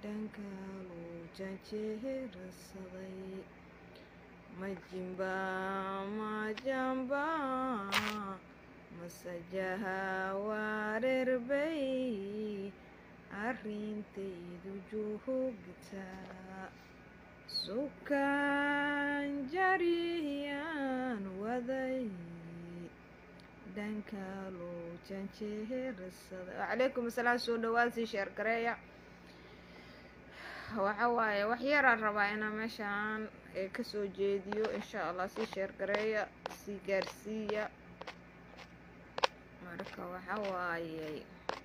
dhankaaluu janjeerasaday majimba majamba masajaha wareerbay arrintaydu joogtaa sukaan jariyaan waday dhankaaluu janjeerasaday wacalaykum asalaam soo dhawaad sii sheer gareeya waxa waaye wax yaraan rabaa inaan meeshaan kasoo jeediyo insha allah sii sheer gareeya sii gaarsiiya marka waxa waayey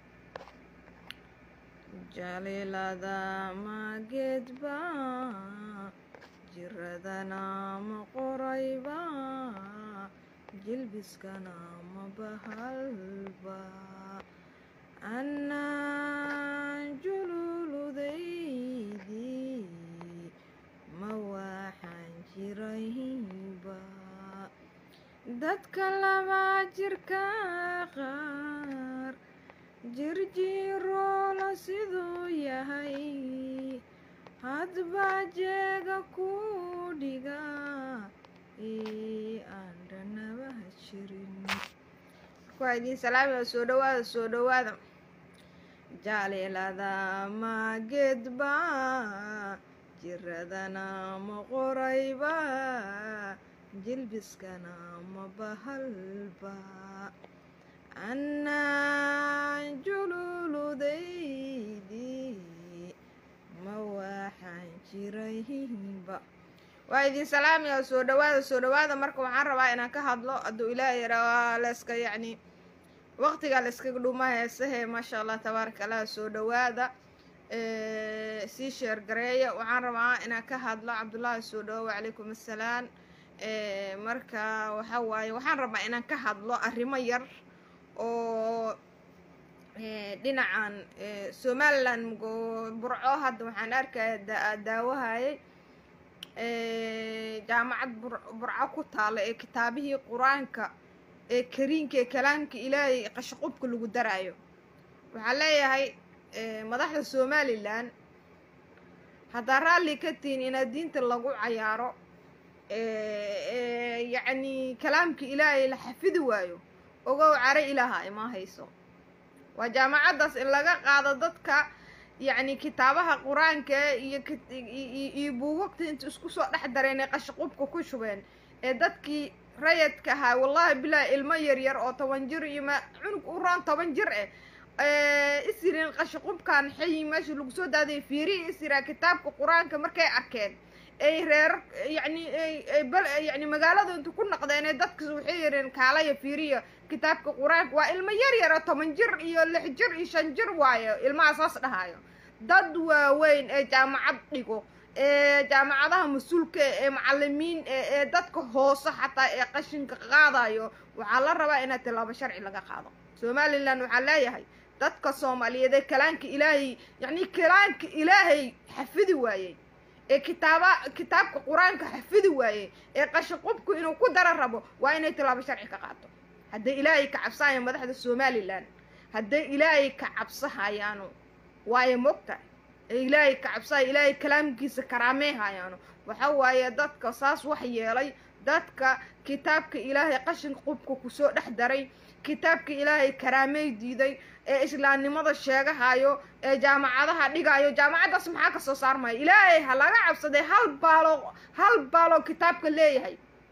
jaliilada mageedba jiradana ma qorayba jilbiskana ma bahalba annaan jululudaydii ma waxaan jirayba dadka laba jirka qaar jirjiroola siduu yahay hadba jeega ku dhiga ee aan dhanabaha jirin waa idiin salaamaya soo dhawaada soo dhawaada jaliilada mageedba jiradana ma qorayba jilbiskana ma bahalba annaan jululudaydii ma waxaan jirayba waa idin salaamaya soo dhawaada soo dhawaada marka waxaan rabaa inaan ka hadlo hadduu ilaah yaraa layska yacni waqtigaa la iskaga dhuma heesahe maasha allah tabaaraka allah soo dhawaada sii sheer gareeya waxaan rabaa inaan ka hadlo cabdullaahi soo dhawo wacalaykum assalaam marka waxa waaye waxaan rabaa inaan ka hadlo arrimo yar oo dhinacan somalilan burco hadda waxaan arkaya daawahayay jaamacad burco ku taala ee kitaabihii qur-aanka ee kariinka ee kalaamka ilaahay qashaqubka lagu daraayo waxaan leeyahay madaxda somalilan haddaa raalli ka tihin inaad diinta lagu cayaaro yacni kalaamka ilaahay la xafidi waayo ogow care ilaaha ima hayso waa jaamacaddaas in laga qaado dadka yacni kitaabaha qur-aanka iyo iyo buugagta inta isku soo dhex dareen ee qashaqubka ku shubeen ee dadkii rayadka ahaa wallahi bilaahi ilmo yaryar oo toban jir iyo ma cunug u raan toban jir eh isireen qashaqubkan xayi meesha lagu soo daadaya fiirihi isiraa kitaabka qur-aanka markay arkeen ay reer yacni bal yacni magaalada inta ku naqdeen ee dadkas waxay yareen kaalaya fiiriya kitaabka qur-aanka waa ilmo yar yara toban jir iyo lix jir iyo shan jir waayo ilmaha saas dhahayo dad waaweyn ee jaamacad dhigo ee jaamacadaha mas-uulka ee macalimiin ee dadka hoose xataa ee qashinka qaadayo waxaa la rabaa inaad tilaabo sharci laga qaado somalilan waxaa leeyahay dadka soomaaliyeed ee kalaanka ilaahay yacni kalaanka ilaahay xafidi waayey ee kitaaba kitaabka qur-aanka xafidi waayey ee qashaqubku inuu ku dara rabo waa inay tilaabo sharci ka qaato hadday ilaahay ka cabsahayaan madaxda somalilan hadday ilaahay ka cabsahayaano waayo mogtahay ee ilaahay ka cabsahaya ilaahay kalaamkiisa karaamey hayaano waxa waaye dadka saas wax yeelay dadka kitaabka ilaahay qashinka qubka kusoo dhex daray kitaabka ilaahay karaamey diiday ee islaamnimada sheegahayo ee jaamacadaha dhigayo jaamacaddaas maxaa ka soo saarmaya ilaahay ha laga cabsaday hal baalo hal baaloo kitaabka leeyahay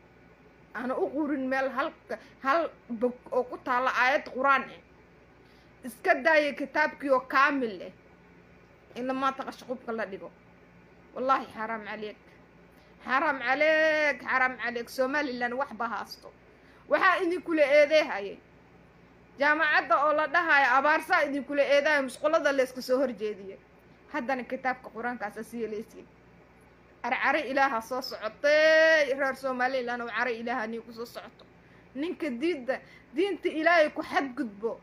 ana u qurin meel hal hal bog oo ku taalla aayad qur-aan eh iska daaya kitaabkii oo kaamil eh in lamaanta qashaqubka la dhigo wallaahi xaaraam caleeg xaaraam caleeg xaaraam caleeg somalilan waxba haasto waxaa idinkula eedeehayay jaamacadda oo la dhahayo abaarsaa idinkula eedayo musqulada layska soo horjeediyay haddana kitaabka qur-aankaasa siyelaysiin arcare ilaaha soo socotay reer somalilan oo care ilaaha nii kusoo socoto ninka diinta diinta ilaahay ku xadgudbo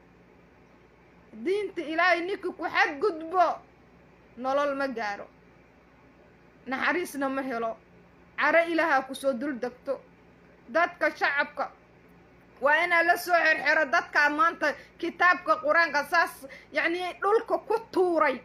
diinta ilaahay ninka ku xadgudbo nolol ma gaaro naxariisna ma helo care ilaaha kusoo dul degto dadka shacabka waa inaa la soo xerxero dadkaa maanta kitaabka qur-aanka saas yacni dhulka ku tuuray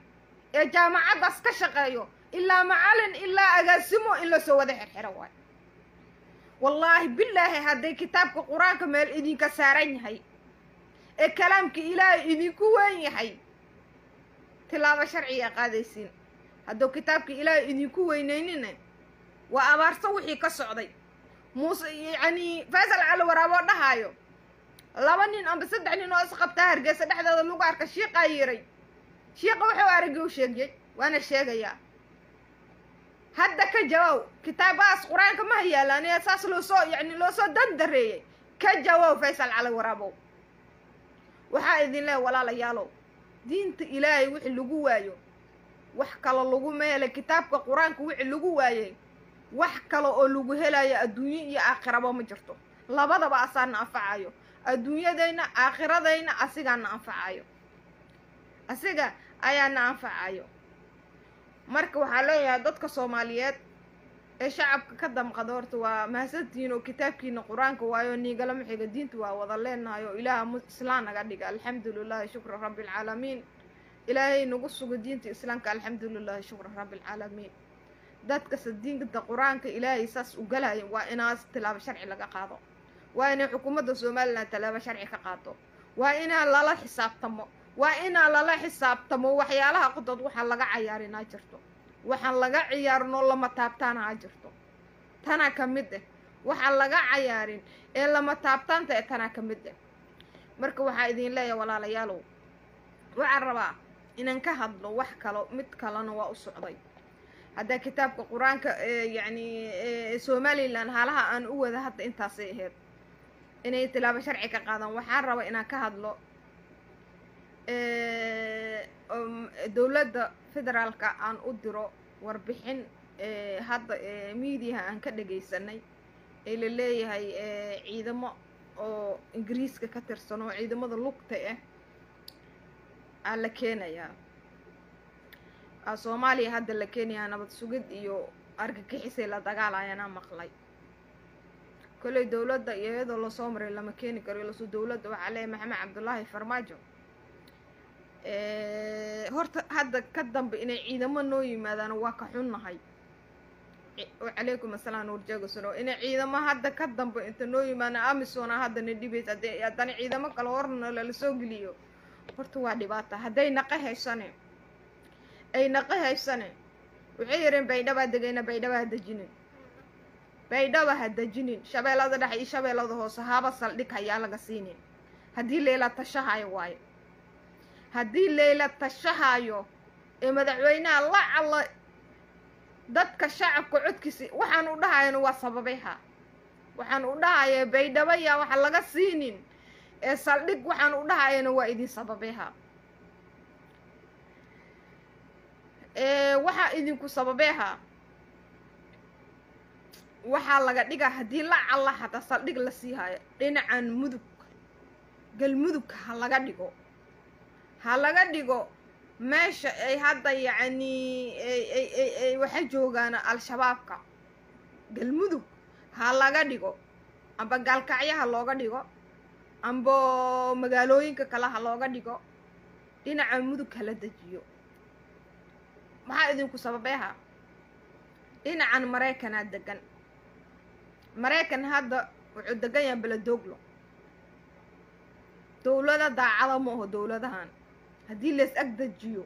ee jaamacaddaas ka shaqeeyo ilaa macalin ilaa agaasimo in lasoo wada xirxiro waayo wallaahi bilaahi hadday kitaabka qur-aanka meel idinka saaran yahay ee kalaamka ilaahay idinku weyn yahay tilaabo sharciga qaadaysiin hadduu kitaabka ilaahay idinku weynaynina waa abaarso wixii ka socday muuse yacanii faysal cali waraaboo dhahaayo laba nin amba saddex nin oo isqabtaa hargeysa dhexdooda lagu arka shiiqaa yiray shiiqa wuxuu aragii u sheegiyey waana sheegayaa hadda ka jawow kitaabahaas qur-aanka ma hayaalaan ee saas loo soo yacni loo soo dandareeyey ka jawow faysal cali waraabow waxaa idin leehay walaalayaalow diinta ilaahay wixii lagu waayo wax kalo lagu meelay kitaabka qur-aanka wixii lagu waayey wax kale oo lagu helayo adduunyo iyo aakhiraba ma jirto labadaba asaana anfacayo adduunyadayna aakhiradayna asigaana anfacayo asiga ayaana anfacayo marka waxaa leeyahay dadka soomaaliyeed ee shacabka ka damqada horta waa mahadsantihiin oo kitaabkiina qur-aanka waayo niigalama xiga diinta waa wada leenahay oo ilaaha mu islaan naga dhiga alxamdu lilahi shukra rabbi alcaalamiin ilaahay nagu sugo diinta islaamka alxamdu lilahi shukra rabbi alcaalamiin dadkase diinta qur-aanka ilaahay saas u galaya waa inaas tilaabo sharci laga qaado waa inay xukuumadda somalilan tilaabo sharci ka qaado waa inaa lala xisaabtamo waa inaa lala xisaabtamo waxyaalaha qodood waxaan laga cayaarinaa jirto waxaan laga ciyaarinoo lama taabtaana ha jirto tanaa ka mid ah waxaan laga cayaarin ee lama taabtaanta ee tanaa ka mid ah marka waxaa idin leeyahay walaalayaalow waxaan rabaa inaan ka hadlo wax kalo mid kalena waa u socday haddaa kitaabka qur-aanka yacni somalilan haalaha aan u wada hadda intaasay ahayd inay tilaabo sharci ka qaadaan waxaan rabaa inaan ka hadlo dowladda federaalka aan u diro warbixin hadda miidiyaha aan ka dhagaysanay ee la leeyahay ciidamo oo ingiriiska ka tirsan oo ciidamada lugta ah aa la keenayaa soomaaliya hadda la keenayaa nabad sugid iyo argagixisay la dagaalayanaa maqlay kolley dowladda iyo iyadoo lasoo maray lama keeni karo ilasu dowladda waxaa leeyahay maxamed cabdullaahi farmaajo horta hadda ka dambe inay ciidamo noo yimaadaan waa ka xunnahay calaykum asalaam nuurjeegasano inay ciidamo hadda ka dambe inta noo yimaadaan amisona haddana dhibaysa hadee haddana ciidamo kale horna lala soo geliyo horta waa dhibaata hadday naqa haysane ay naqa haysane waxay yareen baydhabaa degayna baydhaba ha dejinin baydhaba ha dejinin shabeellada dhexe iyo shabeellada hoose haba saldhig hayaa laga siinin haddii leela tashahayo waayo haddii leyla tashahayo ee madaxweynaha la calo dadka shacabka codkiisa waxaan u dhahayana waa sababayha waxaan u dhahaya baydhabo yaa waxa laga siinin ee saldhig waxaan u dhahayana waa idin sababayha waxaa idinku sababeeha waxaa laga dhigaa haddii la calla hataa saldhig la sii hayo dhinacan mudug galmudug ha laga dhigo ha laga dhigo meesha ay hadda yacnii ay waxa joogaan al-shabaabka galmudug ha laga dhigo amba gaalkacyo ha looga dhigo amba magaalooyinka kale ha looga dhigo dhinaca mudug hala dejiyo maxaa idinku sababeeha dhinacan maraykanaa degan maraykan hadda wuxuu degan yahay beledooglo dowlada daacada ma aho dowladahan haddii lays ag dejiyo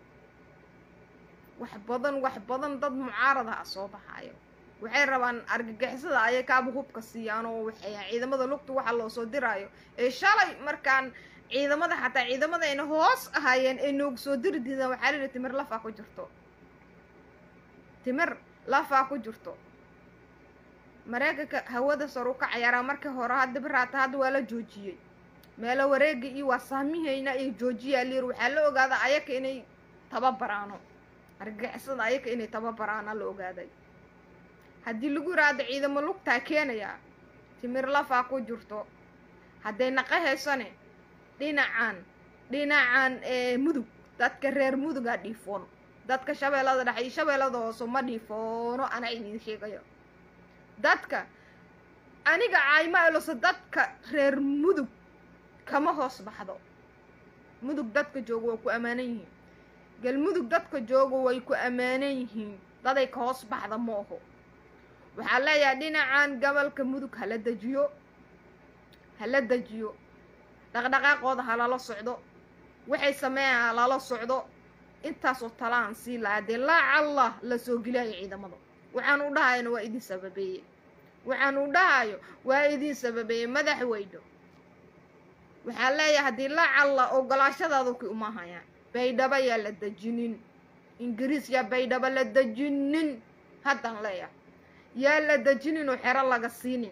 wax badan wax badan dad mucaarada ah soo baxaayo waxay rabaan argagixisada ayay kaaba hubka siiyaan oo waxay ciidamada lugta waxa loo soo diraayo ee shalay markaan ciidamada xataa ciidamada ayna hoos ahaayeen ay noogu soo diri diidaan waxaa la yihi timir lafaa ku jirto timir lafaa ku jirto mareykanka hawada sar u ka cayaaraa markii hore hadda biraata hadda waa la joojiyey meelo wareega iyo waa saamihayna iyo joojiyaa layir waxaa la ogaaday ayaka inay tababaraano argagixisada ayaka inay tababaraana la ogaaday haddii lagu yiraahdo ciidamo lugtaa keenayaa timir lafaa ku jirto hadday naqa haysane dhinacan dhinacan mudug dadka reer mudugaa dhiifoon dadka shabeellada dhexe iyo shabeellada hoose ma dhiifoono anaa idin sheegayo dadka aniga caayma elose dadka reer mudug kama hoos baxdo mudug dadka jooga waa ku ammaanan yihiin galmudug dadka jooga way ku ammaanan yihiin daday ka hoos baxda ma oho waxaa leeyahay dhinacan gobolka mudug hala dejiyo hala dejiyo dhaqdhaqaaqooda halala socdo waxay sameeyaan halala socdo intaasoo talaan sii lahaa dee laacallah la soo gelaayo ciidamada waxaan u dhahayana waa idin sababeeye waxaan u dhahayo waa idin sababeeye madaxweyno waxaa leeyahay haddii laacalla ogolaashadaadu ki uma hayaan baydhabo yaa la dejinin ingiriis yaa baydhabo la dejinin haddaan leeyahay yaa la dejinin oo xero laga siinin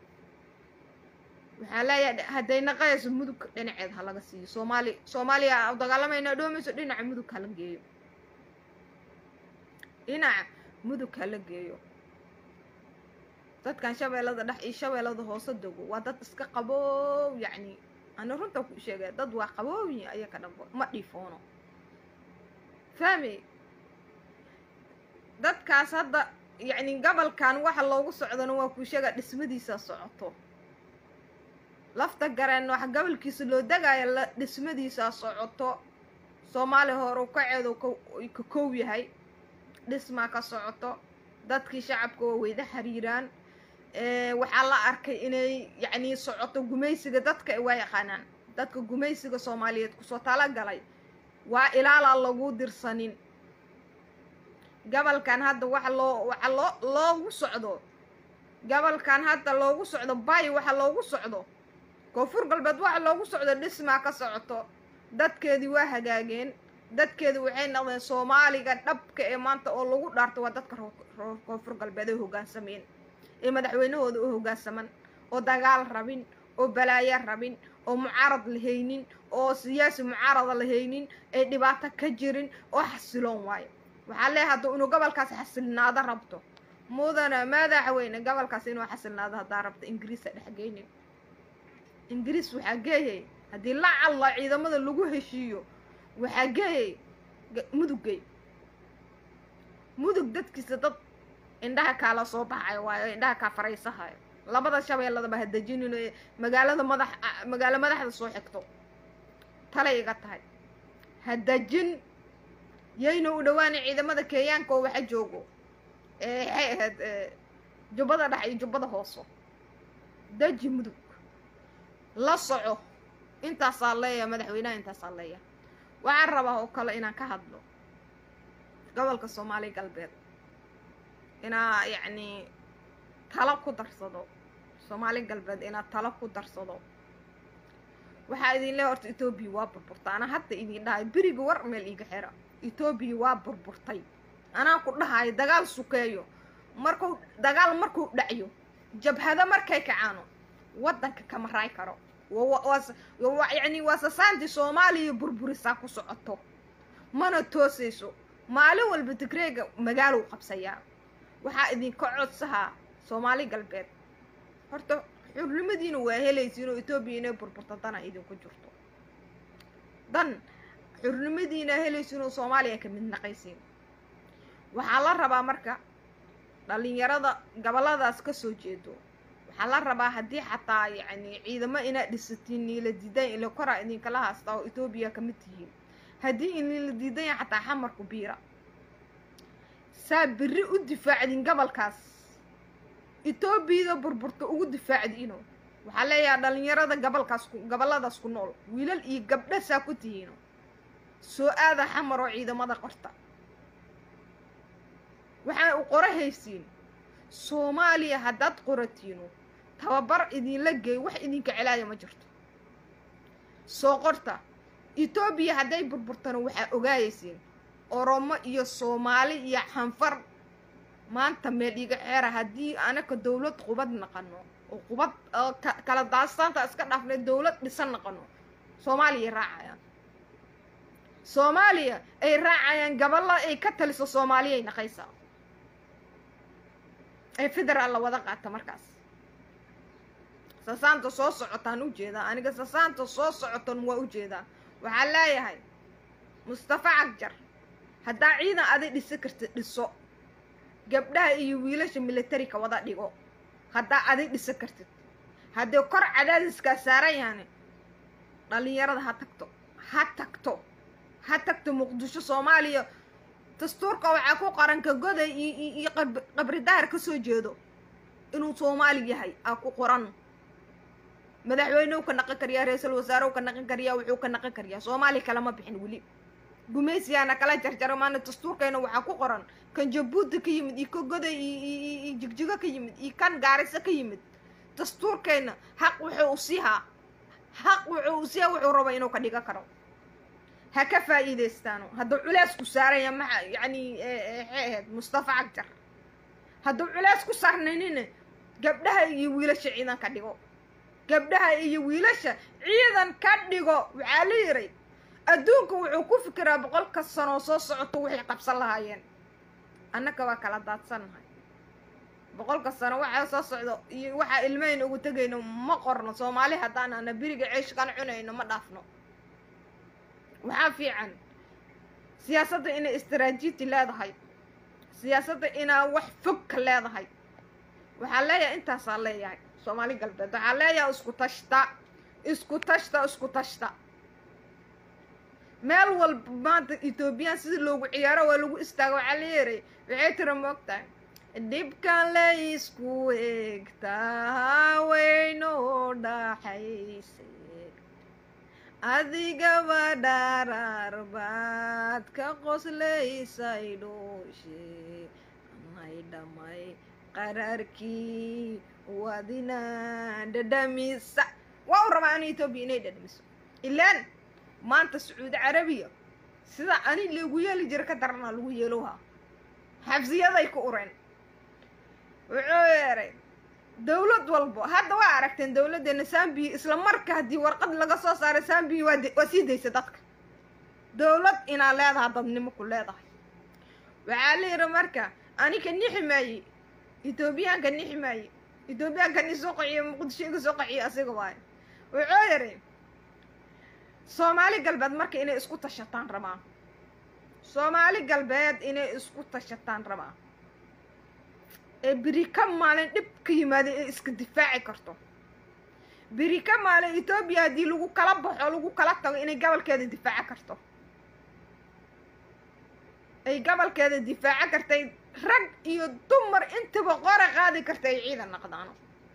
waxaa leeyahay hadday naqayayso mudug dhinaceed ha laga siiyo soomaali soomaaliya dagaalamayna dhoomayso dhinaca mudug hala geeyo dhinaca mudug hala geeyo dadkan shabeellada dhex iyo shabeellada hoose dogo waa dad iska qaboow yacni ani runta ku sheegay dad waa qabooyi ayaka dhanbo ma dhiifoono fahmi dadkaas hadda yacni gobolkan waxa loogu socdona waa kuu sheega dhismadiisa socoto lafta gareen waxa gobolkiisa loo degaayo la dhismadiisa socoto soomaali hore kaceedu ka kow yahay dhismaa ka socoto dadkii shacabka waa weyda xiriiraan waxaa la arkay inay yacni socoto gumaysiga dadka waa yaqaanaan dadka gumaysiga soomaaliyeed kusoo talagalay waa ilaalaa lagu dirsanin gobolkan hadda waxa loo waxa loo loogu socdo gobolkan hadda loogu socdo bay waxa loogu socdo koonfur galbeed waxa loogu socdo dhismaa ka socoto dadkeedii waa hagaageen dadkeedi waxay noqdeen soomaaliga dhabka ee maanta oo lagu dhaarto waa dadka koonfur galbeed ay hoggaansameen ee madaxweynahooda u hoggaansaman oo dagaal rabin oo balaayo rabin oo mucaarad lahaynin oo siyaasi mucaarada lahaynin ay dhibaato ka jirin oo xasiloon waayo waxaa leeyahay hadduu inuu gobolkaas xasilnaado rabto mudana madaxweyne gobolkaas inuu xasilnaado haddaa rabto ingiriisa dhexgeynin ingiriis waxaa geeyay haddii la calla ciidamada lagu heshiiyo waxaa geeyay mudugay mudug dadkiisa dad indhaha kaala soo baxayo waayo indhaha kaa faraysahayo labada shabeelladaba ha dejinin ee magaalada madax magaalo madaxda soo xigto talay iga tahay ha dejin yayna u dhawaana ciidamada kenyaanka oo waxa joogo waxay ahayd jubbada dhex iyo jubbada hooso deji mudug la soco intaasaa leeyaha madaxweynaha intaasaa leeyaha waxaan rabaa oo kale inaan ka hadlo gobolka soomaaliya galbeed inaa yacni talo ku darsado soomaali galbeed inaa talo ku darsado waxaa idin leeya horta etoobiya waa burburta anaa hadda idin dhahay beriga war meel iiga xira etoobiya waa burburtay anaa ku dhahayo dagaal sukeeyo markuu dagaal markuu dhacyo jabhado markay kacaano waddanka kama raay karo yacni waa sasaantii soomaaliya burburisaa ku socoto mana toosayso maalin walba tigreega magaalow qabsayaa waxaa idinka codsahaa soomaali galbeed horta xurnimadiina waa helaysiin oo etoobiya inay burburto dana idinku jirto dan xurnimadiina helaysiin oo soomaaliya ka mid naqaysiin waxaa la rabaa marka dhalinyarada goboladaas ka soo jeedo waxaa la rabaa haddii xataa yacni ciidamo inaad dhisatiin niila diidan ila koraa idinkala haastaa oo etoobiya ka mid tihiin haddii inila diidan yahay xataa xamarku biira saa biri u difaacdin gobolkaas etoobiyada burburta ugu difaacdiino waxaa leeyahay dhalinyarada gobolkaas ku goboladaas ku nool wiilal iyo gabdha saa ku tihiino soo aada xamar oo ciidamada qorta waxaa u qora haysiin soomaaliya haddaad qoratiino tababar idinla geey wax idinka celaaya ma jirto soo qorta etoobiya hadday burburtana waxaa ogaayaysiin oromo iyo soomaali iyo xanfar maanta meel iga xeera haddii anaka dawlad qubad naqano oo qubad kala daastaanta iska dhaafnay dawlad dhisan naqano soomaaliya raacayaan soomaaliya ay raacayaan gaballa ay ka taliso soomaaliyay naqaysaa ee federaal la wada qaata markaas sasaanta soo socotaan u jeedaa aniga sasaanta soo socotan waa u jeedaa waxaa leeyahay mustafa cagjar haddaa ciidan aday dhisi kartid dhiso gabdhaha iyo wiilasha militarika wada dhigo haddaa aday dhisi kartid haddii kor cadaadiskaa saaran yahani dhalinyarada ha tagto ha tagto ha tagto muqdisho soomaaliya dastuurka waxaa ku qaran ka goday iyo qabri daar ka soo jeedo inuu soomaali yahay aa ku qoran madaxweynehu ka naqan kariyaa ra-iisul wasaarehu ka naqan kariyaa wuxuu ka naqan kariyaa soomaali kalama bixin weli gumaysiyaana kala jarjaro maana dastuurkeena waxaa ku qoran kan jabuuti ka yimid iyo ka goday iyo jigjigo ka yimid iyo kan gaariso ka yimid dastuurkeena xaq wuxuu u siihaa xaq wuxuu u siihaa wuxuu raba inuu ka dhigan karo ha ka faa'iidaystaano hadduu culeys ku saaraya maxa yacni maxay ahayd mustafa cagjar hadduu culeys ku saarnaynina gabdhaha iyo wiilasha ciidan ka dhigo gabdhaha iyo wiilasha ciidan ka dhigo waxaa la yiray adduunka wuxuu ku fikiraa boqolka sanoo soo socoto waxay qabsan lahaayeen annaka waa kala daadsannahay boqolka sano waxaa soo socdo iyo waxaa ilmahayna ugu tegayno ma qorno soomaali haddaan ana beriga ceeshkan cunayno ma dhaafno waxaa fiican siyaasadda inay istaraatiiji leedahay siyaasadda inaa wax fog ka leedahay waxaa leeyahay intaasaa leeyahay soomaali galbeed waxaa leeyahay isku tashta isku tashta isku tashta meel walba maanta ethoobiyan sidii loogu ciyaaro waa lagu istaago waxaa la yeeray waxay tira moogtahay dhibkan laysku eegtaa weynoo dhaxayse adigaba dharaar baad ka qoslaysay dhooshe may dhamay qaraarkii wadina dhadhamisa waa u rabaa ana etoobiya inay dhadhamiso ilaan maanta sacuudi carabiya sida ani lagu yeeli jira ka daranaa lagu yeelowhaa xabsiyaday ku ureen wuxuu yeeray dawlad walbo hadda waa aragteen dawladdeena sambiya isla marka haddii warqad laga soo saaray sambiya waa waa sii daysa dadka dawlad inaa leedaha dadnimo ku leedahay waxaa la yidhi marka anika nixi maaye etoobiyaanka nixi maaye etoobiyaanka ni soo qaciyo muqdisho iga soo qaciyo asiga waayo wuxuu yidhi soomaali galbeed marka inay isku tashataan rabaan soomaali galbeed inay isku tashataan rabaan ee beri ka maalin dhib ka yimaada ee iska difaaci karto beri ka maalin etoobiya haddii lagu kala baxo lagu kala tago inay gobolkeeda difaaco karto ay gobolkeeda difaaco kartay rag iyo dumar intaba qora qaadi karta ay ciidan naqdaano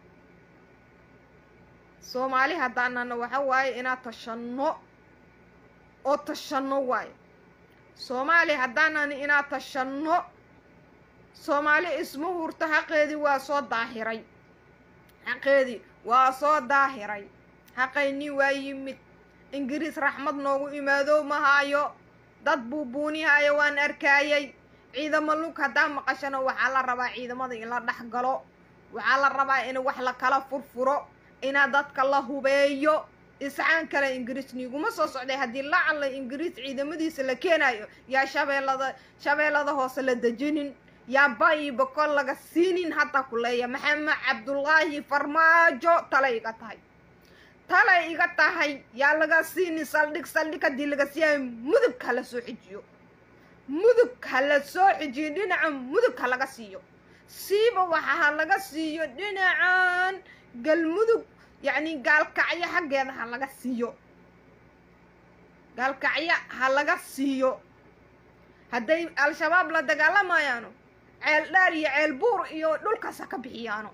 soomaali haddaanana waxa waaye inaad tashanno oo tashanno waayo soomaali haddaanana inaad tashanno soomaali isma hurto xaqeedii waa soo daahiray xaqeedii waa soo daahiray xaqaynii waa yimid ingiriis raxmad noogu imaado mahaayo dad buu buunihaayo waan arkaayay ciidamo lug haddaa maqashana waxaa la rabaa ciidamada in la dhex galo waxaa la rabaa in wax la kala furfuro inaa dadka la hubeeyo isxaan kale ingiriis niiguma soo socday haddii lacalla ingiriis ciidamadiisa la keenayo yaa shabeellada shabeellada hoose la dejinin yaa bayi bokol laga siinin hadda ku leeya maxamed cabdullaahi farmaajo talay iga tahay talay iga tahay yaa laga siinin saldhig saldhig haddii laga siiyayo mudug ha la soo xijiyo mudug ha la soo xijiyo dhinaca mudug ha laga siiyo siiba waxa ha laga siiyo dhinacan galmudug yacni gaalkacyo xaggeeda ha laga siiyo gaalkacyo ha laga siiyo hadday al-shabaab la dagaalamayaano ceel dhaar iyo ceel buur iyo dhulkaas ha ka bixiyaano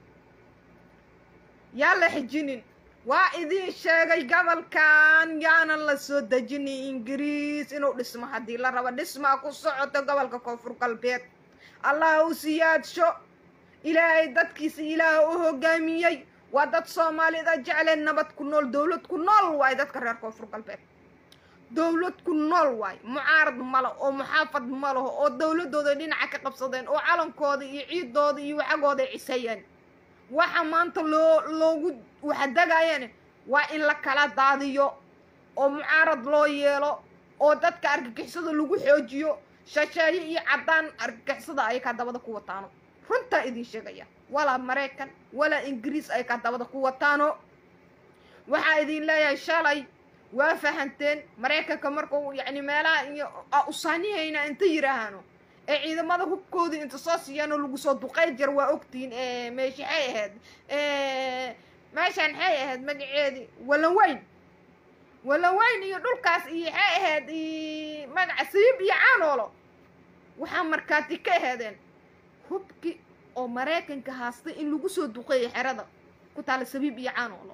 yaa la xijinin waa idiin sheegay gobolkan yaanan la soo dejinin ingiriis inuu dhismo haddii la rabo dhismaa ku socoto gobolka koonfur galbeed allah u siyaadsho ilaahay dadkiisa ilaaha u hogaamiyey waa dad soomaalida jecleen nabad ku nool dowlad ku nool waaye dadka reer koonfur galbeed dowlad ku nool waaye mucaarad ma leh oo muxaafad ma leho oo dowladooda dhinaca ka qabsadeen oo calankooda iyo ciidooda iyo waxagooda ay cisayeen waxa maanta loo loogu waxadagaayeen waa in la kala daadiyo oo mucaarad loo yeelo oo dadka argagixisada lagu xoojiyo shasheeye iyo caddaan argagixisada ay kaa dabada ku wataano runtaa idin sheegaya walaa maraykan walaa ingiriis ay kaa dabada ku wataano waxaa idin leeyahay shalay waa fahanteen maraykanka markuu yacni meelaha iyo usaanihayna inta yidhaahaano ee ciidamada hubkoodii inta soo siiyaanoo lagu soo duqay jar waa ogtihiin meeshaxay ahayd meeshaan maxay ahayd magaceedii walan weyn walaweyn iyo dhulkaas iyo waxay ahayd magaca siib iyo caanoolo waxaa markaati ka aheedeen hubki oo maraykanka haastay in lagu soo duqeeyo xerada ku taala sabiib iyo caanoolo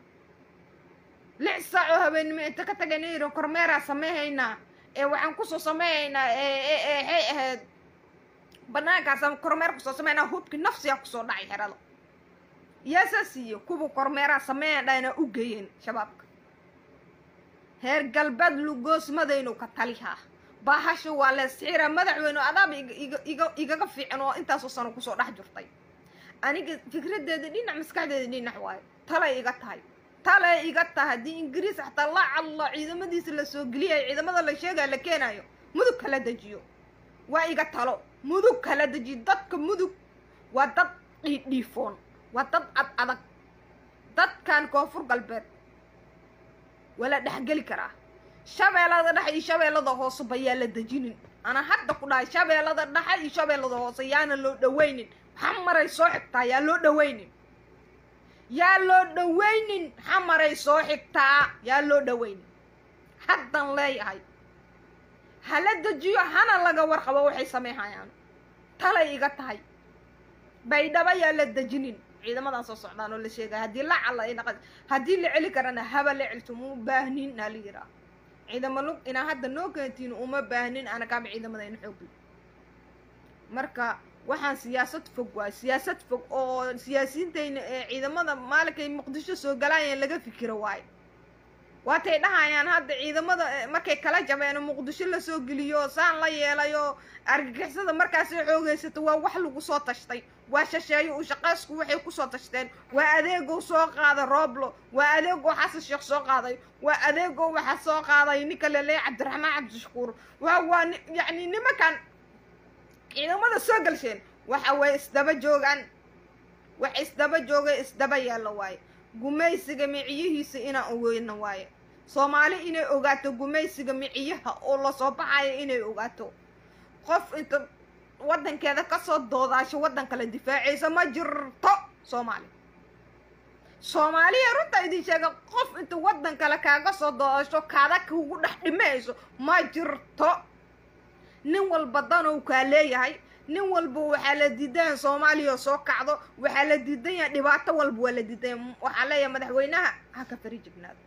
lix saac oo habeennimo inta ka tagayna yidhi kormeeraa samayhaynaa ee waxaan kusoo samayhaynaa waxay ahayd banaankaas kormeer kusoo samaynaa hubki nafsigaa kusoo dhacay xerada yaasaa siiye kuwa kormeeraa sameeyan dhayna u geeyeen shabaabka heer galbeed lugoosmadaynu ka talihaa baahasha waa leesxiira madaxweyne adaaba igaga fiican oo intaasoo sano kusoo dhex jirtay aniga fikradeeda dhinac maskaxdeeda dhinac waayo talay iga tahay talay iga tahay haddii ingiriis xataa la cadlo ciidamadiisa la soo geliyayo ciidamada la sheegaya la keenayo mudug kala dejiyo waa iga talo mudug kala dejiyo dadka mudug waa dad dhiidhiifoon waa dad ad adag dadkan koonfur galbeed waa la dhexgeli karaa shabeellada dhexe iyo shabeellada hoose bayaa la dejinin ana hadda ku dhahay shabeellada dhexe iyo shabeellada hoose yaana loo dhawaynin xamaray soo xigtaa yaa loo dhawaynin yaa loo dhawaynin xamaray soo xigtaa yaa loo dhawaynin haddan leeyahay hala dejiyo hana laga warqabo waxay sameynhayaan talay iga tahay baydhaba yaa la dejinin ciidamadan soo socdaan oo la sheegaya haddii la cala ina haddii la celi karana haba la celto uma baahnin aa la yiraa ciidamo lug inaa hadda noo keentiin uma baahnin anagaaba ciidamadayna xoogli marka waxaan siyaasad fog waay siyaasad fog oo siyaasiyiintayna ee ciidamada maalinkay muqdisho soo galaayeen laga fikiro waayo waatay dhahayaan hadda ciidamada markay kala jabeen oo muqdisho lasoo geliyo saan la yeelayo argagixisada markaasay xoogaysato waa wax lagu soo tashtay waa shasheeyo uu shaqaysku waxay kusoo tashteen waa adeegow soo qaaday rooblo waa adeegow xasan sheekh soo qaaday waa adeegow waxaa soo qaaday ninka laleeya cabdiraxmaan cabdishakuur waa waa yacni nimankan ciidamada soo galsheen waxa way isdaba joogaan wax isdaba jooga isdaba yaalla waaye gumaysiga miciyihiisa inaan ogeyno waaye soomaali inay ogaato gumaysiga miciyaha oo lasoo baxayo inay ogaato qof inta waddankeeda kasoo doodaasho waddan kale difaacaysa ma jirto soomaali soomaaliya runta idin sheega qof inta waddan kale kaaga soo doodasho kaada kugu dhex dhimayso ma jirto nin walba danow kaa leeyahay nin walba waxaa la diidan soomaaliya oo soo kacdo waxaa la diidan yahay dhibaato walba waa la diidan waxaa leeyahay madaxweynaha ha ka fari jignaado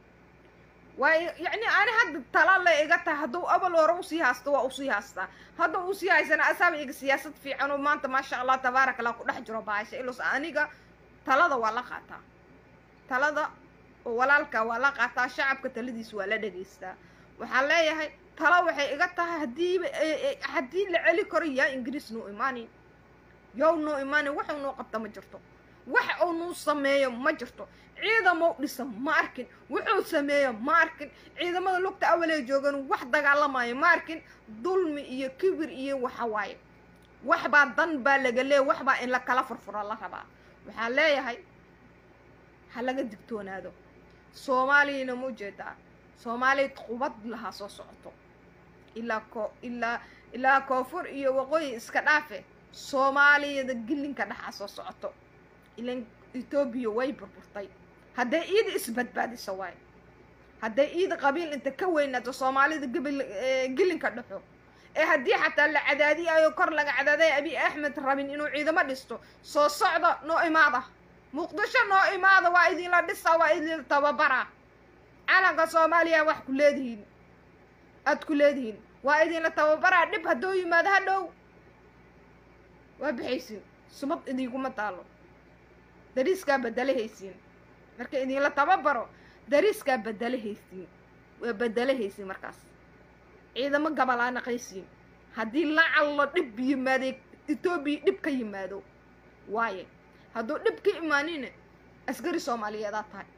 waay yacni ani hadda tala le iga tahay hadduu abal hore usii haysto waa usii haystaa hadda usii haysana asaaba iga siyaasad fiican oo maanta maasha allah tabaaraka allah ku dhex jiro baasha ilos aniga talada waa la qaataa talada oo walaalka waa la qaataa shacabka taladiisa waa la dhegaystaa waxaan leeyahay talo waxay iga tahay haddiiba haddii la celi karo yaa ingiriis noo imaanin yow noo imaanin waxuu noo qabta ma jirto wax uu nuu sameeyo ma jirto ciidamo dhisa ma arkin wuxuu sameeyo ma arkin ciidamada lugta awalee joogan wax dagaalamayo ma arkin dulmi iyo kibir iyo waxa waaye waxbaa dan baa laga leeya waxbaa in la kala furfuro la rabaa waxaan leeyahay ha laga digtoonaado soomaaliyana ma ujeedaa soomaaliya qubad lahaa soo socoto ilaa ko ilaa ilaa koonfur iyo waqooyi iska dhaafe soomaaliyada gilinka dhexaa soo socoto ilan etoobiya way burburtay hadday iida isbadbaadiso waayo hadday iida qabiil inta ka weynaato soomaalida gabil gilinka dhexo ee haddii xataa la cadaadiyayo kor laga cadaaday abiy axmed rabin inuu ciidamo dhisto soo socda noo imaada muqdisho noo imaada waa idinla dhisa waa idinla tababara calanka soomaaliya wax ku leedihiin aad ku leedihiin waa idinla tababaraa dhib hadduu yimaado ha dhow waa bixaysiin sumad idinkuma taalo dariiskaa bedelahaysiin marka idinla tababaro dariiskaa bedelahaysiin waa bedelahaysiin markaas ciidamo gabalaa naqaysiin haddii la callo dhib yimaaday etoobiya dhib ka yimaado waaye hadduu dhib ka imaanina askari soomaaliyeedaa tahay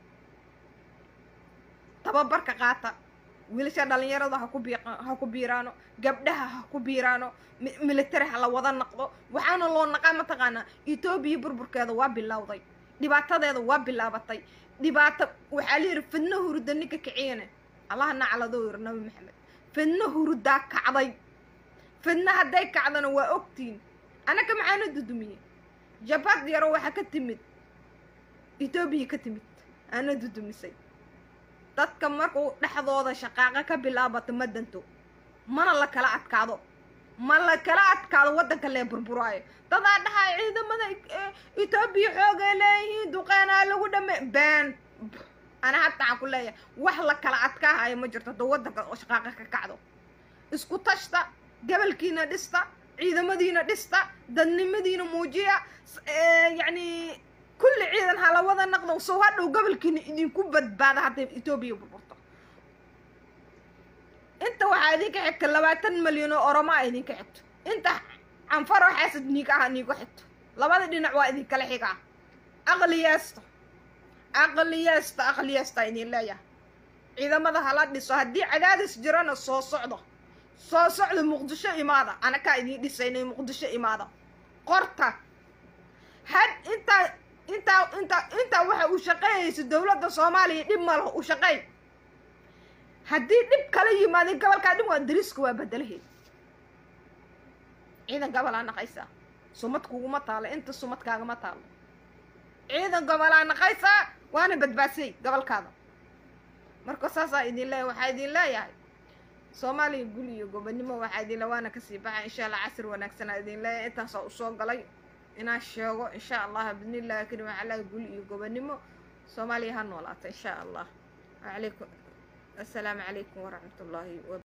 tababarka qaata wiilasha dhalinyarada ha ku bii ha ku biiraano gabdhaha ha ku biiraano military ha la wada naqdo waxaana loo naqaa mataqaanaa etoobiya burburkeeda waa bilowday dhibaatadeeda waa bilaabatay dhibaato waxaa layidhi fidno huruda ninka kiciyane allaha nacladoo yiri nabi maxamed fidno hurudaa kacday fidna hadday kacdana waa ogtiin anaka maxaana dudumiye jabad yaro waxaa ka timid etoobiya ka timid aana dudumisay dadka markuu dhexdooda shaqaaqa ka bilaabato ma danto mana la kala adkaado ma la kala adkaado waddanka lee burburaayo dadaa dhahay ciidamada etoobiya xoogay leeyihiin duqeenaa lagu dhame been ana hadda waxaan ku leeyahay wax la kala adkaahayo ma jirto hadduu waddanka oo shaqaaqa ka kacdo isku tashta gabalkiina dhista ciidamadiina dhista dadnimadiina muujiya yacni kulli ciidan hala wada naqdo sow hadhow gobolkiina idinku badbaada hadday etoobiya burburto inta waxaa idinka xigta labaatan malyan oo oromaa idinka xigto inta canfaroo xaasad niig aha niigu xigto labada dhinac waa idinkala xigaa aqliyeesta aqliyeesta aqliyeesta idin leeyahay ciidamada hala dhiso haddii cadaadis jirana soo socdo soo socda muqdisho imaada anakaa idiin dhisaynay muqdisho imaada qorta had intaa intaa intaa intaa waxa uu shaqeeyaysa dowladda soomaaliya dhib ma laho u shaqeey haddii dhib kala yimaadin gobolkaa dhib waa dariska waa bedelaheed ciidan gobolaa naqaysaa sumad kuguma taalo inta sumad kaagama taalo ciidan gobolaa naqaysaa waana badbaadsay gobolkaada marka saasaa idin leeyahay waxaa idin leeyahay soomaaliya gul iyo gobonimo waxaa idin le waana kasii baxay insha allah casir wanaagsanaa idin leeyahay intaasaa usoo galay inaan sheego insha allah bidnillahi karim waxaa leeyahay gul iyo gobonimo soomaaliya ha noolaata insha allah alaykum assalaamu calaykum waraxmat ullaahi